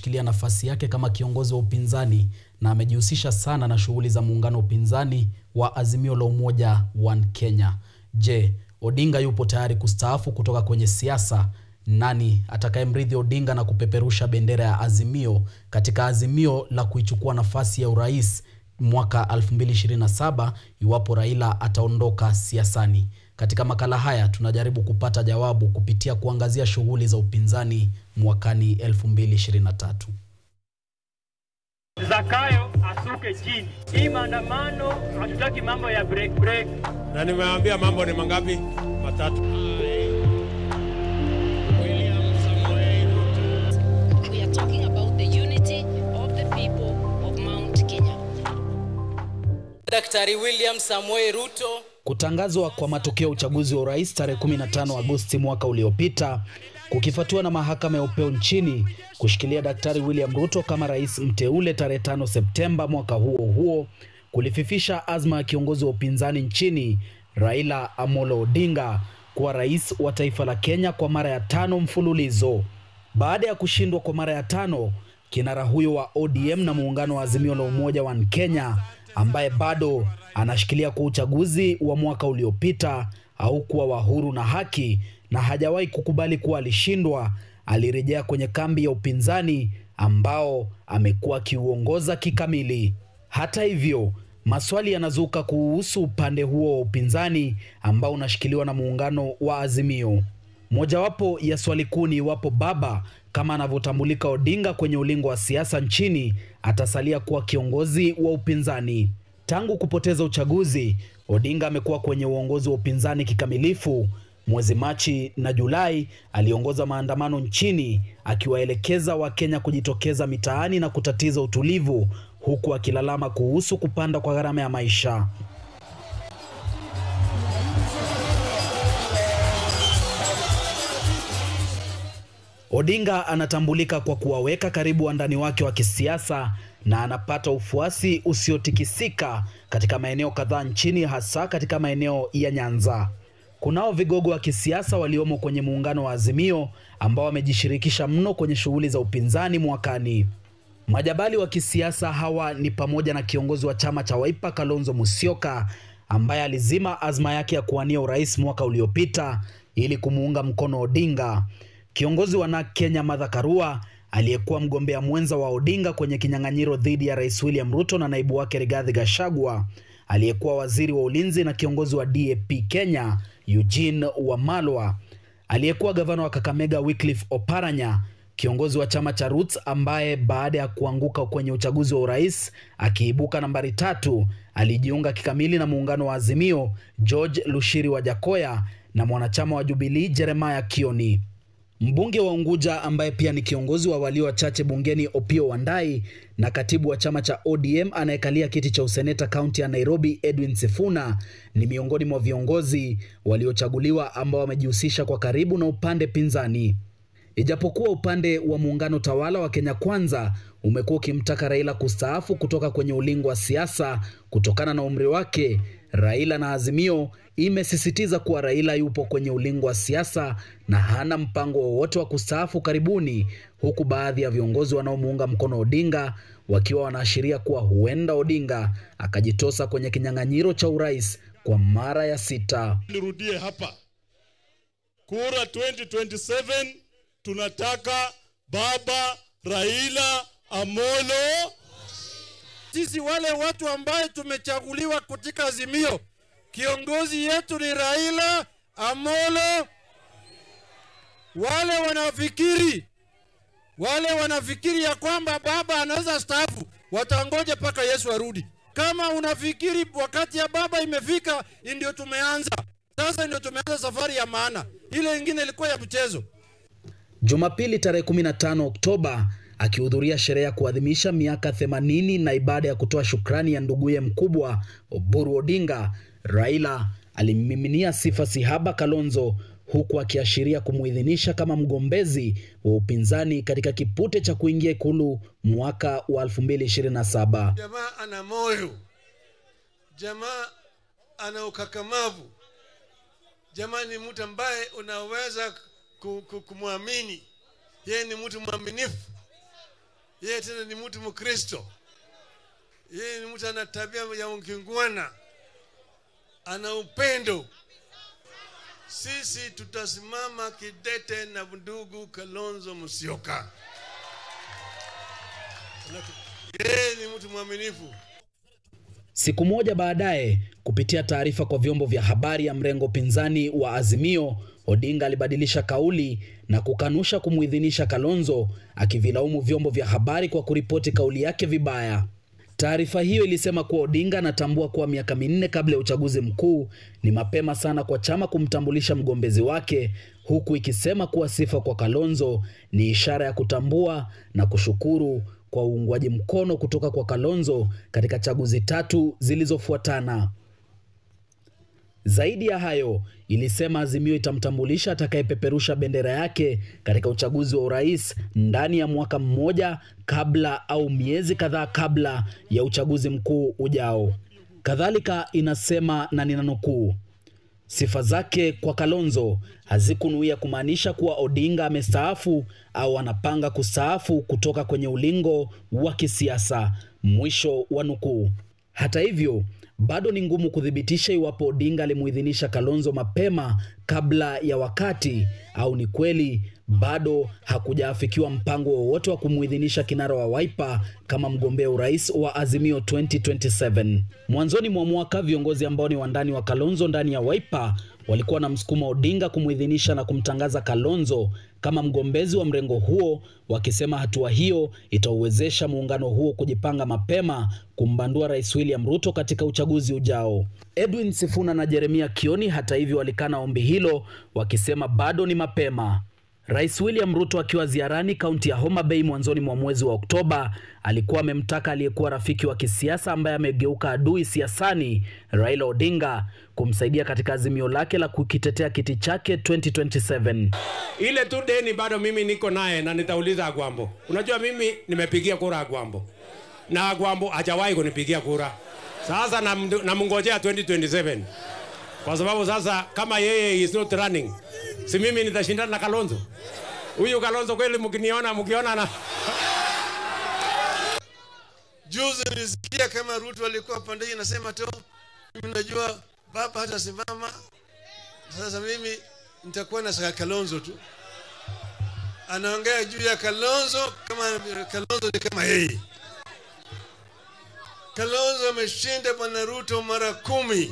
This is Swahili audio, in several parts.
anashikilia nafasi yake kama kiongozi wa upinzani na amejihusisha sana na shughuli za muungano wa upinzani wa Azimio la Umoja One Kenya. Je, Odinga yupo tayari kustaafu kutoka kwenye siasa? Nani atakayemrithi Odinga na kupeperusha bendera ya Azimio katika azimio la kuichukua nafasi ya urais mwaka 2027 iwapo Raila ataondoka siasani? Katika makala haya tunajaribu kupata jawabu kupitia kuangazia shughuli za upinzani mwakani 2023. Zakayo asuke chini. Hii maandamano hatutaki mambo ya break break. na nimeambia mambo ni mangapi? Matatu. We are talking about the unity of the people of Mount Kenya. Daktari William Samoei Ruto Kutangazwa kwa matokeo ya uchaguzi wa urais tarehe 15 Agosti mwaka uliopita kukifuatiwa na mahakama ya upeo nchini kushikilia Daktari William Ruto kama rais mteule tarehe 5 Septemba mwaka huo huo kulififisha azma ya kiongozi wa upinzani nchini Raila Amolo Odinga kuwa rais wa taifa la Kenya kwa mara ya tano mfululizo. Baada ya kushindwa kwa mara ya tano, kinara huyo wa ODM na muungano wa Azimio la Umoja wa Kenya ambaye bado anashikilia kwa uchaguzi wa mwaka uliopita haukuwa wa huru na haki na hajawahi kukubali kuwa alishindwa, alirejea kwenye kambi ya upinzani ambao amekuwa akiuongoza kikamili. Hata hivyo, maswali yanazuka kuhusu upande huo wa upinzani ambao unashikiliwa na muungano wa Azimio. Mojawapo ya swali kuu ni iwapo baba kama anavyotambulika Odinga kwenye ulingo wa siasa nchini atasalia kuwa kiongozi wa upinzani. Tangu kupoteza uchaguzi, Odinga amekuwa kwenye uongozi wa upinzani kikamilifu. Mwezi Machi na Julai aliongoza maandamano nchini akiwaelekeza Wakenya kujitokeza mitaani na kutatiza utulivu, huku akilalama kuhusu kupanda kwa gharama ya maisha. Odinga anatambulika kwa kuwaweka karibu wandani wake wa kisiasa na anapata ufuasi usiotikisika katika maeneo kadhaa nchini, hasa katika maeneo ya Nyanza. Kunao vigogo wa kisiasa waliomo kwenye muungano wa Azimio ambao wamejishirikisha mno kwenye shughuli za upinzani mwakani. Majabali wa kisiasa hawa ni pamoja na kiongozi wa chama cha Wiper Kalonzo Musyoka ambaye alizima azma yake ya kuwania urais mwaka uliopita ili kumuunga mkono Odinga. Kiongozi wa NARC Kenya Martha Karua aliyekuwa mgombea mwenza wa Odinga kwenye kinyang'anyiro dhidi ya Rais William Ruto na naibu wake Rigathi Gachagua, aliyekuwa waziri wa ulinzi na kiongozi wa DAP Kenya Eugene Wamalwa, aliyekuwa gavana wa Kakamega Wycliffe Oparanya, kiongozi wa chama cha Roots ambaye baada ya kuanguka kwenye uchaguzi wa urais akiibuka nambari tatu, alijiunga kikamili na muungano wa Azimio George Lushiri wa Jakoya na mwanachama wa Jubilee Jeremiah Kioni. Mbunge wa Unguja ambaye pia ni kiongozi wa walio wachache bungeni Opiyo Wandayi na katibu wa chama cha ODM anayekalia kiti cha useneta kaunti ya Nairobi Edwin Sifuna ni miongoni mwa viongozi waliochaguliwa ambao wamejihusisha kwa karibu na upande pinzani. Ijapokuwa upande wa muungano tawala wa Kenya Kwanza umekuwa ukimtaka Raila kustaafu kutoka kwenye ulingo wa siasa kutokana na umri wake, Raila na Azimio imesisitiza kuwa Raila yupo kwenye ulingo wa siasa na hana mpango wowote wa kustaafu karibuni, huku baadhi ya viongozi wanaomuunga mkono Odinga wakiwa wanaashiria kuwa huenda Odinga akajitosa kwenye kinyang'anyiro cha urais kwa mara ya sita. Nirudie hapa, kura 2027 tunataka baba Raila Amolo. Sisi wale watu ambaye tumechaguliwa katika Azimio, kiongozi yetu ni Raila Amolo. Wale wanafikiri wale wanafikiri ya kwamba baba anaweza staafu, watangoja mpaka Yesu arudi. Kama unafikiri wakati ya baba imefika, ndio tumeanza sasa, ndio tumeanza safari ya maana. Ile ingine ilikuwa ya mchezo. Jumapili tarehe 15 Oktoba akihudhuria sherehe ya kuadhimisha miaka 80 na ibada ya kutoa shukrani ya nduguye mkubwa Oburu Odinga, Raila alimmiminia sifa sihaba Kalonzo huku akiashiria kumuidhinisha kama mgombezi wa upinzani katika kipute cha kuingia ikulu mwaka wa 2027. Jamaa ana moyo, jamaa ana ukakamavu, jamaa ni mtu ambaye unaweza ku- ku- kumwamini. Yeye ni mtu mwaminifu, yeye tena ni mtu Mkristo, yeye ni mtu ana tabia ya ukingwana, ana upendo. Sisi tutasimama kidete na ndugu Kalonzo Musyoka. Yeye ni mtu mwaminifu. Siku moja baadaye, kupitia taarifa kwa vyombo vya habari ya mrengo pinzani wa Azimio, Odinga alibadilisha kauli na kukanusha kumuidhinisha Kalonzo, akivilaumu vyombo vya habari kwa kuripoti kauli yake vibaya. Taarifa hiyo ilisema kuwa Odinga anatambua kuwa miaka minne kabla ya uchaguzi mkuu ni mapema sana kwa chama kumtambulisha mgombezi wake, huku ikisema kuwa sifa kwa Kalonzo ni ishara ya kutambua na kushukuru kwa uungwaji mkono kutoka kwa Kalonzo katika chaguzi tatu zilizofuatana. Zaidi ya hayo, ilisema Azimio itamtambulisha atakayepeperusha bendera yake katika uchaguzi wa urais ndani ya mwaka mmoja kabla au miezi kadhaa kabla ya uchaguzi mkuu ujao. Kadhalika inasema na ninanukuu, sifa zake kwa Kalonzo hazikunuia kumaanisha kuwa Odinga amestaafu au anapanga kustaafu kutoka kwenye ulingo wa kisiasa, mwisho wa nukuu. Hata hivyo bado ni ngumu kuthibitisha iwapo Odinga alimuidhinisha Kalonzo mapema kabla ya wakati au ni kweli bado hakujaafikiwa mpango wowote wa kumuidhinisha kinara wa Wiper kama mgombea urais wa Azimio 2027. Mwanzoni mwa mwaka viongozi ambao ni wandani wa Kalonzo ndani ya Wiper walikuwa na msukuma Odinga kumuidhinisha na kumtangaza Kalonzo kama mgombezi wa mrengo huo, wakisema hatua hiyo itauwezesha muungano huo kujipanga mapema kumbandua Rais William Ruto katika uchaguzi ujao. Edwin Sifuna na Jeremia Kioni hata hivyo walikana ombi hilo, wakisema bado ni mapema. Rais William Ruto akiwa ziarani kaunti ya Homa Bay mwanzoni mwa mwezi wa Oktoba alikuwa amemtaka aliyekuwa rafiki wa kisiasa ambaye amegeuka adui siasani Raila Odinga kumsaidia katika azimio lake la kukitetea kiti chake 2027. Ile tu deni bado mimi niko naye na nitauliza Agwambo. Unajua mimi nimepigia kura Agwambo na Agwambo hajawahi kunipigia kura. Sasa nam- namngojea 2027 kwa sababu sasa kama yeye is not running, si mimi nitashindana na Kalonzo. Huyu Kalonzo kweli, mkiniona mkiona na Juzi nilisikia kama Ruto alikuwa pande hii nasema tu, mimi najua baba hatasimama, sasa mimi nitakuwa na saka Kalonzo tu. Anaongea juu ya Kalonzo kama Kalonzo ni kama yeye. Kalonzo ameshinda bwana Ruto mara kumi.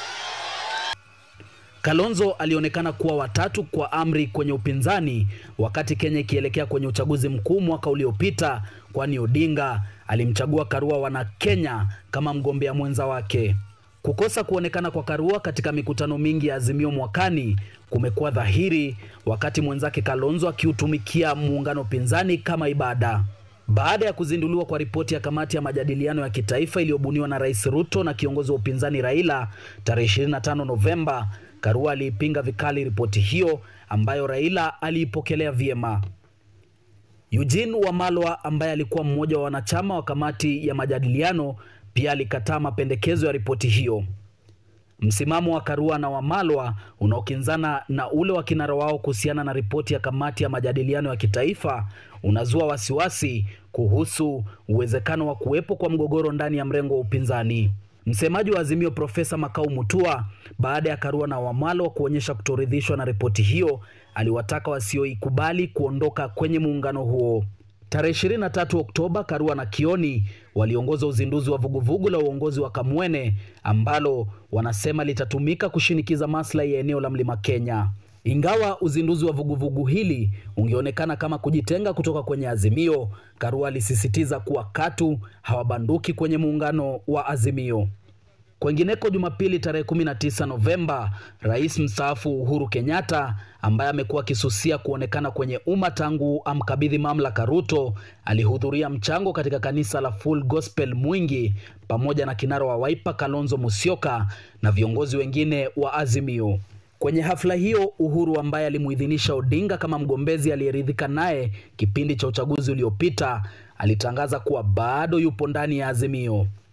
Kalonzo alionekana kuwa watatu kwa amri kwenye upinzani wakati Kenya ikielekea kwenye uchaguzi mkuu mwaka uliopita, kwani Odinga alimchagua Karua wana Kenya kama mgombea mwenza wake. Kukosa kuonekana kwa Karua katika mikutano mingi ya Azimio mwakani kumekuwa dhahiri, wakati mwenzake Kalonzo akiutumikia muungano pinzani kama ibada. Baada ya kuzinduliwa kwa ripoti ya kamati ya majadiliano ya kitaifa iliyobuniwa na Rais Ruto na kiongozi wa upinzani Raila tarehe 25 Novemba, Karua aliipinga vikali ripoti hiyo ambayo Raila aliipokelea vyema. Eugene Wamalwa ambaye alikuwa mmoja wa wanachama wa kamati ya majadiliano pia alikataa mapendekezo ya ripoti hiyo. Msimamo wa Karua na Wamalwa unaokinzana na ule wa kinara wao kuhusiana na ripoti ya kamati ya majadiliano ya kitaifa unazua wasiwasi kuhusu uwezekano wa kuwepo kwa mgogoro ndani ya mrengo wa upinzani. Msemaji wa Azimio Profesa Makau Mutua, baada ya Karua na Wamalwa kuonyesha kutoridhishwa na ripoti hiyo, aliwataka wasioikubali kuondoka kwenye muungano huo. Tarehe 23 Oktoba, Karua na Kioni waliongoza uzinduzi wa vuguvugu la uongozi wa Kamwene ambalo wanasema litatumika kushinikiza maslahi ya eneo la Mlima Kenya. Ingawa uzinduzi wa vuguvugu hili ungeonekana kama kujitenga kutoka kwenye Azimio, Karua alisisitiza kuwa katu hawabanduki kwenye muungano wa Azimio. Kwengineko, Jumapili tarehe 19 Novemba, rais mstaafu Uhuru Kenyatta ambaye amekuwa akisusia kuonekana kwenye umma tangu amkabidhi mamlaka Ruto, alihudhuria mchango katika kanisa la Full Gospel Mwingi pamoja na kinara wa Wiper Kalonzo Musyoka na viongozi wengine wa Azimio. Kwenye hafla hiyo, Uhuru ambaye alimuidhinisha Odinga kama mgombezi aliyeridhika naye kipindi cha uchaguzi uliopita, alitangaza kuwa bado yupo ndani ya Azimio.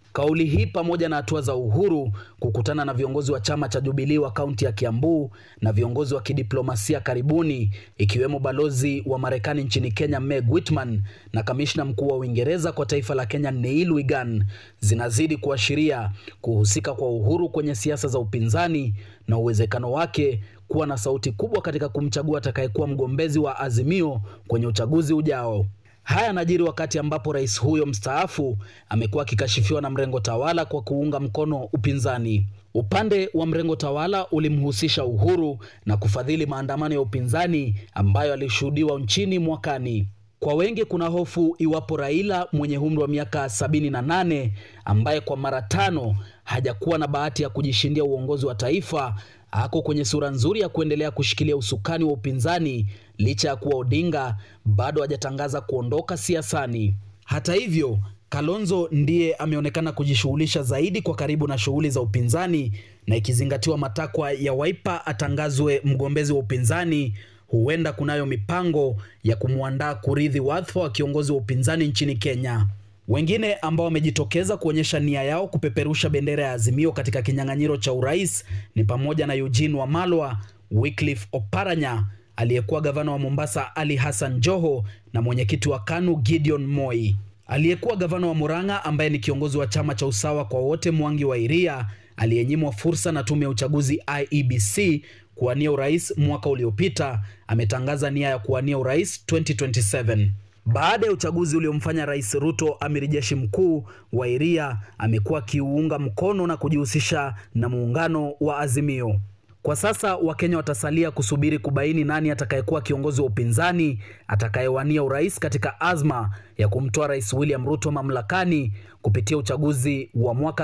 Kauli hii pamoja na hatua za Uhuru kukutana na viongozi wa chama cha Jubilee wa kaunti ya Kiambu na viongozi wa kidiplomasia karibuni ikiwemo balozi wa Marekani nchini Kenya Meg Whitman na kamishna mkuu wa Uingereza kwa taifa la Kenya Neil Wigan zinazidi kuashiria kuhusika kwa Uhuru kwenye siasa za upinzani na uwezekano wake kuwa na sauti kubwa katika kumchagua atakayekuwa mgombezi wa Azimio kwenye uchaguzi ujao. Haya yanajiri wakati ambapo rais huyo mstaafu amekuwa akikashifiwa na mrengo tawala kwa kuunga mkono upinzani. Upande wa mrengo tawala ulimhusisha Uhuru na kufadhili maandamano ya upinzani ambayo alishuhudiwa nchini mwakani. Kwa wengi kuna hofu iwapo Raila mwenye umri wa miaka sabini na nane ambaye kwa mara tano hajakuwa na bahati ya kujishindia uongozi wa taifa ako kwenye sura nzuri ya kuendelea kushikilia usukani wa upinzani licha ya kuwa Odinga bado hajatangaza kuondoka siasani. Hata hivyo, Kalonzo ndiye ameonekana kujishughulisha zaidi kwa karibu na shughuli za upinzani, na ikizingatiwa matakwa ya Wiper atangazwe mgombezi wa upinzani, huenda kunayo mipango ya kumwandaa kurithi wadhifa wa kiongozi wa upinzani nchini Kenya. Wengine ambao wamejitokeza kuonyesha nia yao kupeperusha bendera ya Azimio katika kinyang'anyiro cha urais ni pamoja na Eugene Wamalwa, Wycliffe Oparanya, aliyekuwa gavana wa Mombasa Ali Hassan Joho na mwenyekiti wa KANU Gideon Moi. Aliyekuwa gavana wa Murang'a ambaye ni kiongozi wa chama cha Usawa kwa Wote Mwangi wa Iria aliyenyimwa fursa na tume ya uchaguzi IEBC kuwania urais mwaka uliopita ametangaza nia ya kuwania urais 2027. Baada ya uchaguzi uliomfanya Rais Ruto amiri jeshi mkuu, Wairia amekuwa akiuunga mkono na kujihusisha na muungano wa Azimio. Kwa sasa Wakenya watasalia kusubiri kubaini nani atakayekuwa kiongozi wa upinzani atakayewania urais katika azma ya kumtoa Rais William Ruto mamlakani kupitia uchaguzi wa mwaka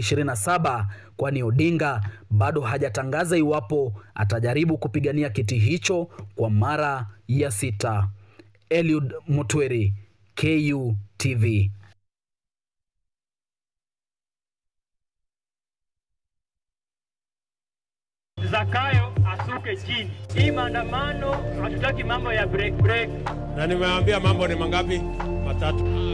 2027 kwani Odinga bado hajatangaza iwapo atajaribu kupigania kiti hicho kwa mara ya sita. Eliud Mutweri, KU TV. Zakayo asuke chini. Hii maandamano hatutaki mambo ya break break. na nimeambia mambo ni mangapi? Matatu.